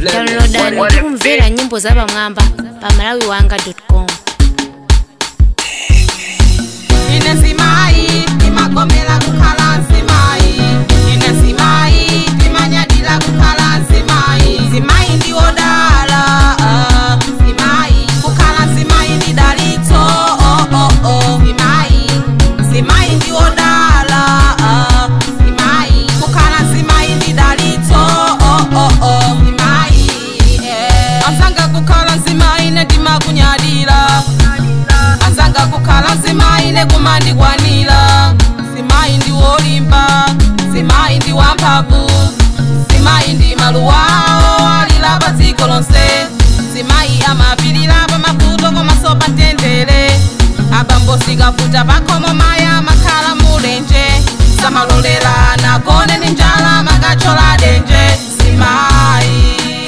downloadani tikumvera nyimbo za pamwamba pa malawi wanga com ine nzimayi timagomera kukhala nzimayi ine nzimayi timanyadira kukhala nzimayi nzimayi ndiwodala ah, nzimayi kukhala nzimayi ndi dalitso oh, oh, oh. nzimayi nzimayi ndiwodala ah, nzimayi kukhala nzimayi ndi dalitso oh, oh, oh. nzimayi eh. anzanga kukhala nzimayi nedimakunyadira anzanga kukhala nzimayi nekumandikwanira nzimayi ndi wolimba nzimayi ndi wamphamvu nzimayi ndi maluwawo alira pa dziko lonse nzimayi amapirira pa mavuto komanso pa mtendere abambo sikavuta pakhomo mayi amakhala mulenje samalolera nagone ndi njala makachola denje nzimayi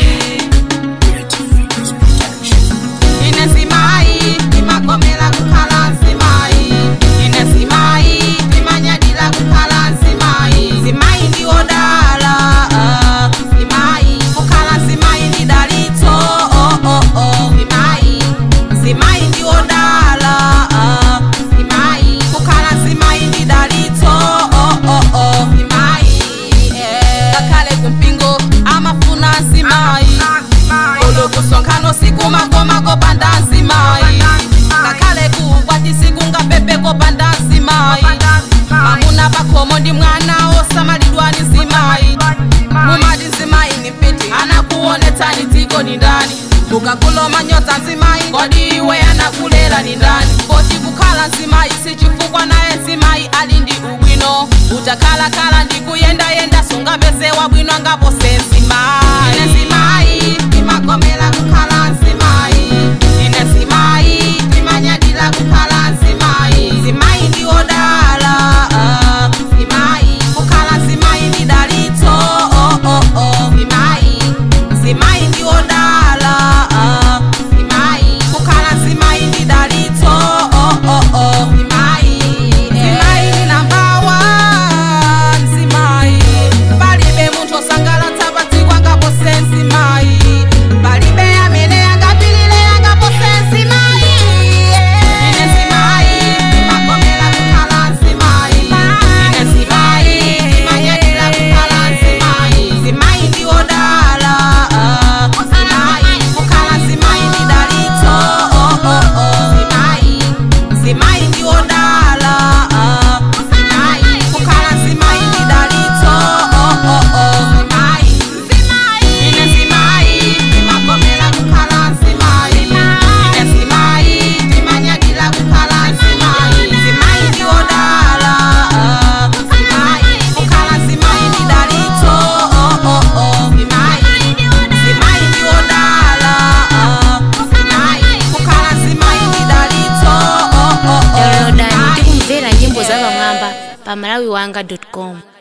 ine nzimayi timagomera kukhala nzimayi ine nzimayi timanyadira kukhala nzimayi nzimayi ndiwodala ah, nzimayi kukhala nzimayi ndi dalitso oh, oh, oh. nzimayi nzimayi ndiwodala ah, nzimayi kukhala nzimayi ndi dalitso oh, oh, oh. nzimayi eh. ngakhale kumpingo amafuna nzimayi olokusonkhano sikumagoma kopanda nzimayi ngakhale kukwati sikungapepe kopanda nzimayi mamuna pakhomo ndi mwana osamalidwa ni nzimayi mumati nzimayi ni mpiti anakuonetsani dziko ni ndani ukakuloma nyodza nzimayi kodi iwe anakulera ni ndani poti kukhala nzimayi sichifukwa naye nzimayi ali ndi ubwino utakhalakhala ndi kuyendayenda sungapeze wabwino angapose nzimayi ine nzimayi timagomera kukhala nzimayi ine nzimayi timanyadira kukhala nzimayi nzimayi ndiwodala ah, nzimayi kukhala nzimayi ndi dalitso oh, oh, oh. nzimayi nzimayi ndiwodala ah, nzimayi kukhala nzimayi ndi dalitso oh, oh, oh. nzimayi nzimayi ndi nambawa nzimayi palibe munthu osangalatsa pa dziko angapose nzimayi palibe amene angapilire angapose nzimayi ine nzimayi timagomera kukhala nzimayi ine nzimayi timanyadira kukhala nzimayi nzimayi ndiwodala ah, nzimayi kukhala nzimayi ndi dalitso oh, oh, oh. nzimayi nzimayi ndiwodala ah, nzimayi kukhala nzimayi ndi dalitso oh, oh, oh. nzimayi ine nzimayi timagomera kukhala nzimayi ine nzimayi timanyadira kukhala nzimayi nzimayi ndiwodala ah, nzimayi kukhala nzimayi ndi dalitso oh, oh, oh. nzimayi nzimayi ndiwodala ah, nzimayi kukhala nzimayi ndi dalitso oh, oh, oh. downloadani nzimayi. tikumvera nyimbo za pamwamba pa malawi wanga com